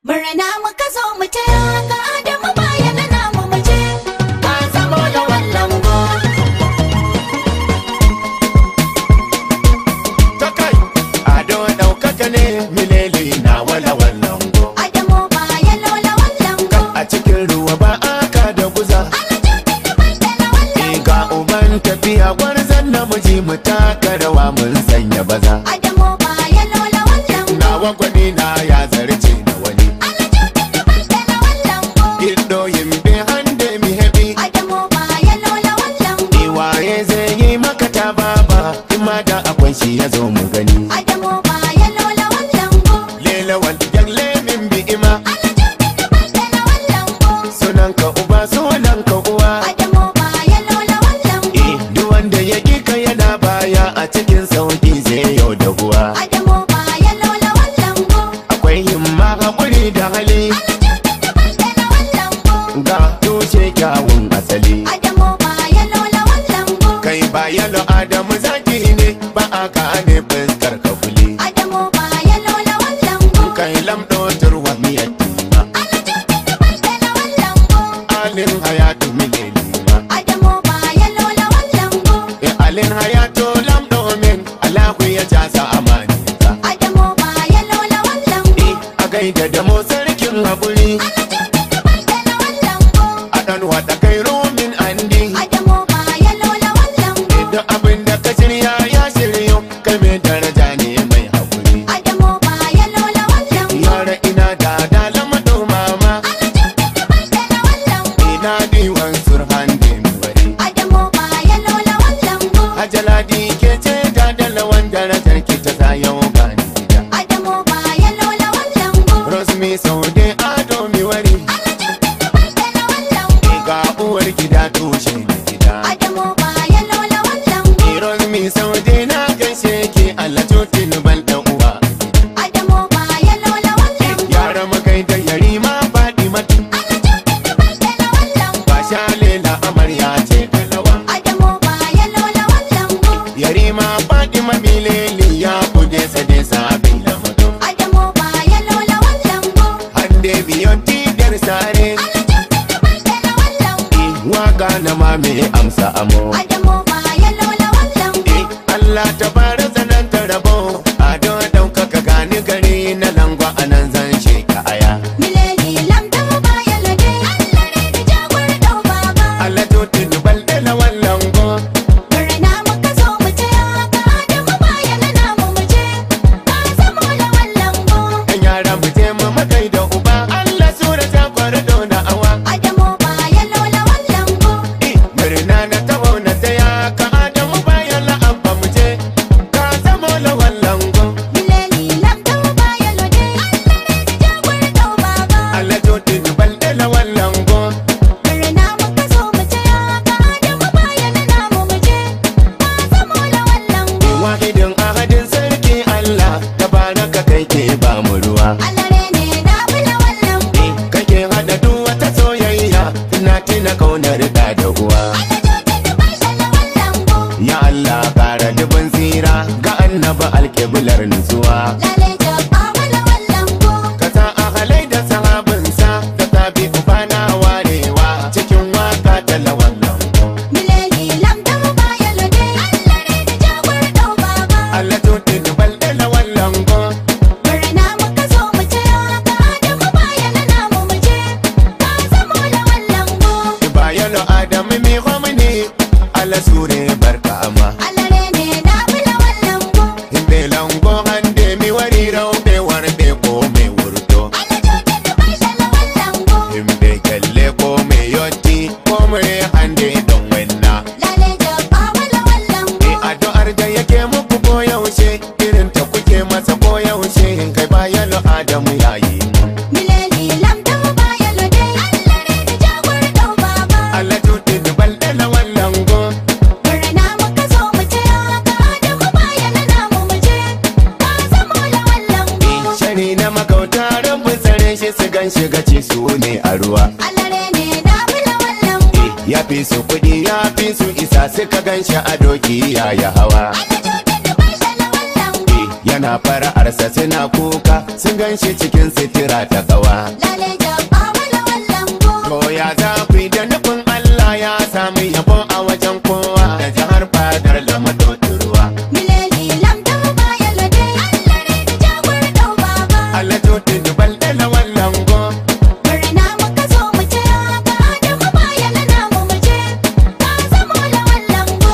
Murna muka zo mu taya ga Adamu bayan namu mu je. Ka zamo da wallan go. ta kai ado ɗaukaka ne mileli na wala wallan go Adamu bayan lola wallan go. a cikin ruwa ba aka da guza Eh, ga uban tafiya gwarzon namiji mu taka rawa mun sanya baza Adamu bayan lola wallan go. nawa gwani na ya zarce na wani Ido yimbe hande mi hebi Adamu bayan lola wallan go. Iwaye zai yi maka ta baba Ima da akwai shi ya zo mu gani Adamu bayan lola wallan go. Lela wal yalle min bi ima wallan go. Sunan ka uba sunan ka uwa Adamu bayan lola wallan go. Eh, duk wanda ya ƙi ka yana baya a cikin sauƙi zai yau da huwa Adamu bayan lola wallan go. Akwai himma haƙuri da hali wallan go. ga tushe kyawun asali Adamu bayan lola wallan go. Kai ba yalo Adamu zaki ne ba a ka ne fuskar ka kuli Adamu bayan lola wallan go. Kai lamɗo turwa miyar tima wallan go. Alin hayatu milelima Adamu bayan lola wallan go. E alin hayatu lamɗo min Allahu ya jasa amaninka Adamu bayan lola wallan go. Eh, a gaida da mo sarkin haƙuri wallan go. a ɗan wata kai rumin andi Adamu bayan lola wallan go. Idan abin da ka shirya ya shiryo kai mai daraja ne mai haƙuri Adamu bayan lola wallan go. Yara ina da dalama mama wallan go. ina diwan surhan wari Adamu bayan lola wallan go. Ajaladi ke ce da dalawan darajar ki ta sa yau gani gida Adamu bayan lola wallan go. Rosmi saude ado mi wari wallan go. ga uwar gida tushe na gida Adamu bayan lola wallan go. Rosmi saude na gaishe ki Allah tutin bal da uwa Adamu bayan lola wallan go. Yara makai da yari ma faɗi matu wallan go. ba shalela amarya ce kalawa Adamu bayan lola wallan go. yari ma faɗi mabileli ya kuje sade sabin lamado Adamu bayan lola wallan go. hande biyon tidar sare wallan go. waka na ma me amsa amo Adamu bayan lola wallan go. Allah ta fara zanen ta rabo ado ɗaukaka gani gari na langwa a nan zan sheka aya Mileli lamta bayan lade. Allah ne da jagor dau baba. Allah tutin balde na wallan go Murna muka zo mu taya ga Adamu bayan namu mu je. Ka zamo da wallan go. ɗan yara mu je mu makai da uba Allah sura ta kwara da awa Adamu bayan lola wallan go. murna na taho na taya ka adamu bayan la'abba mu je ka zamo lawan lango Mileli lamta bayan lade. Allah ne da jagor dau baba. Allah jodi ni balde lawan lango Murna muka zo mu taya ga Adamu bayan namu mu je. Ka zamo da wallan go. wahidin ahadin sarki Allah tabaraka kai ke ba mu ruwa Allah ne na bula wallan go. kake hada duk wata soyayya ina tina kaunar da da uwa ya Allah kara dubin tsira ga annaba alkiblar nutsuwa ka sa ahalai da sahabinsa da tabi ubana warewa cikin waka ta lawan lango Allah tuti ni balde lawan lango bayalo adami mi homini ala sure barka ama himbe lango hande mi wari rawbe warde ko me wurto himbe kelle ko me yotti ko me hande don wenna e addu'ar da yake muku ko yaushe irin ta kuke masa ko yaushe kai bayalo adamu yayi Allah tuti ni balde lawan lango shari na makauta rabu tsare shi su gan shiga ci su ne a ruwa ya fi su kuɗi ya fi su isa suka gan shi a doki ya yi hawa yana suna fara'arsa suna kuka sun gan shi cikin sitira ta kawa Lale jabba wala wallan go. To ya za ku yi da nufin Allah ya sami yabo a wajen kowa da jihar fadar lamato ruwa. Mileli lam da ba ya lade. Allah ne da jagor dau baba. Allah to dubal da lawan lango. Murna muka zo mu ce haka Adamu ba ya lana mu mu je. Ka zamo la wallan go.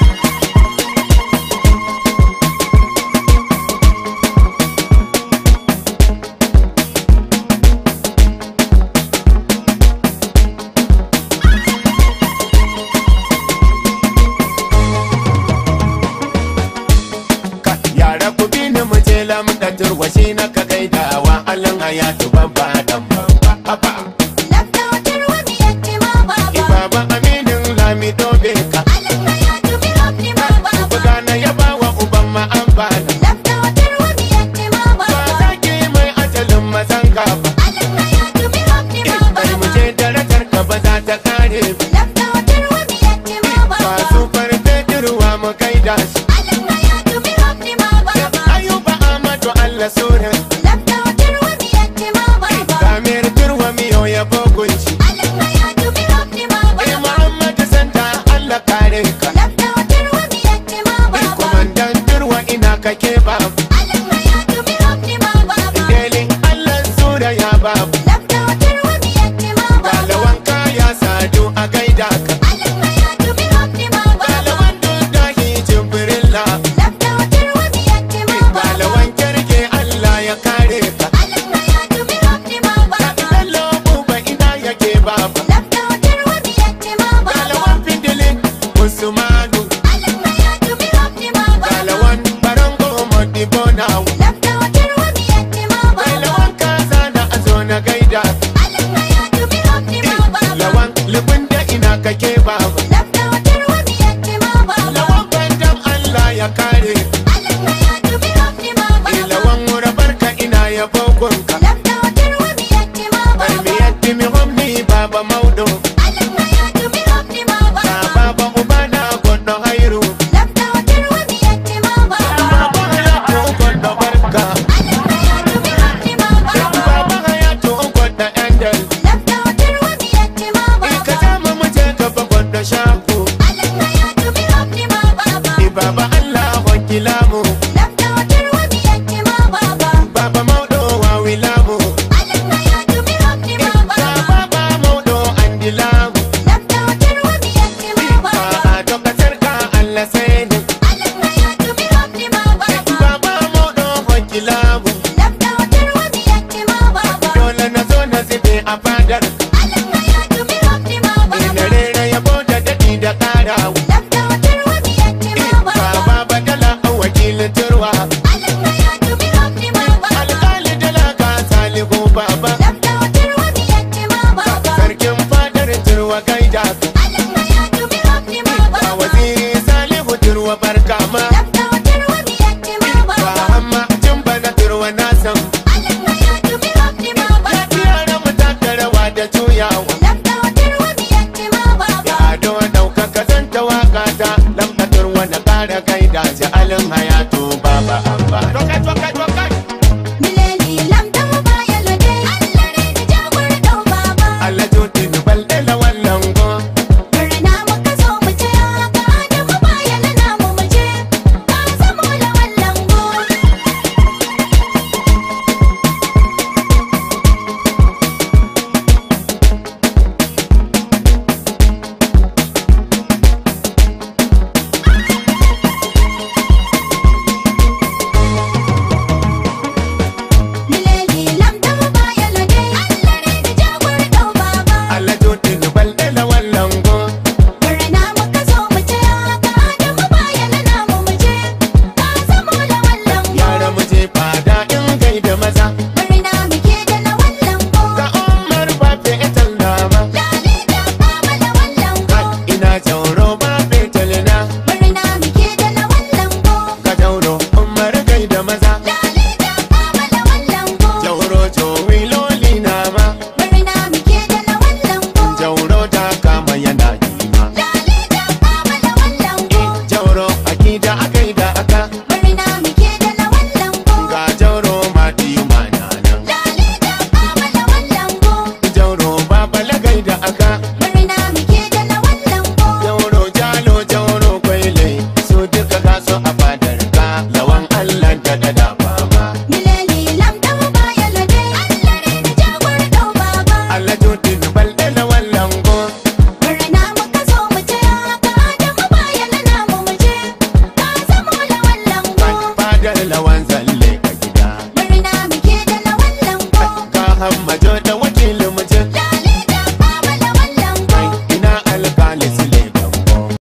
Ka yara ku bi ni mu je lamda turwashi na ka gaidawa Allah hayatu babba dan babba. Haba. Lafta wata ruwa mi yake ma baba. Ibaba aminin lami dobe ka. Allah ya tubi hafni ma baba. Buga na yaba wa uban ma an bada. Lafta wata ruwa mi yake ma Ba baba. zaki mai ajalin mazan gaba. Allah ya tubi hafni ma Kai mu baba. je darajar ka ba za ta kare ba. Lafta wata ruwa mi yake ma baba. Masu farfe ruwa mu gaida su. Allah ya tubi hafni ma baba. Ayuba Ahmadu Allah sunan. Lafta wata ruwa mi yake ma baba. Samir turwa miyo ya bogunci. Allah ya tubi hafni ma Eh baba. Muhammadu Santa Allah kare ka. Lafta wata ruwa mi yake ma Eh baba. kumandan turwa ina kake babu. Allah ya tubi hafni ma baba. Delin Allah sura ya babu. Lafta wata ruwa mi yake ma baba. Galawan kaya sadu a gaida ka. Allah ya tubi hafni ma baba. Galawan dudahi jibrilla. Lafta wata ruwa mi yake ma baba. Galawan kirke Allah ya kare ka. Allah ya tubi hafni ma baba. Bello buba ina yake babu. Lafta wata ruwa mi yake ma baba. Galawan fidilin Usmanu. Allah ya tubi hafni ma baba. Galawan barango modibo now. Lafta wata ruwa mi yake ma Mai baba. lawan kaza na a zo na gaida Allah ya tubi hafni ma baba. Lawan libin da ina kake babu Lafta wata ruwa mi yake ma baba. Lawan bandam Allah ya kare Allah ya tubi hafni ma Eh, baba. Lawan mura barka ina ya bogonka Lafta wata ruwa mi yake ma Bai mi baba. yaddi mi homni baba maudo Allah ya tubi hafni ma Ka baba. baba ubana gondo hairu Lafta wata ruwa mi yake ma baba. Baba hayatu gondo barka Allah ya tubi hafni ma baba. Baba hayatu gondo endel Lafta wata ruwa mi yake ma Eh, Ka baba. jama mu je gaba gondo shaku Allah ya tubi hafni ma baba. Eh, Baba Allah wakila mu Lafta wata ruwa mi yake ma baba. Baba maudo wa wilamu Allah ya tubi hafni ma Ka baba. baba maudo andilamu Lafta wata ruwa mi yake ma baba. Ba a tabbatar ka Allah sai ni Allah ya tubi hafni ma baba. Baba maudo wakila mu Lafta wata ruwa mi yake ma baba. Dole na zo na zube a fadar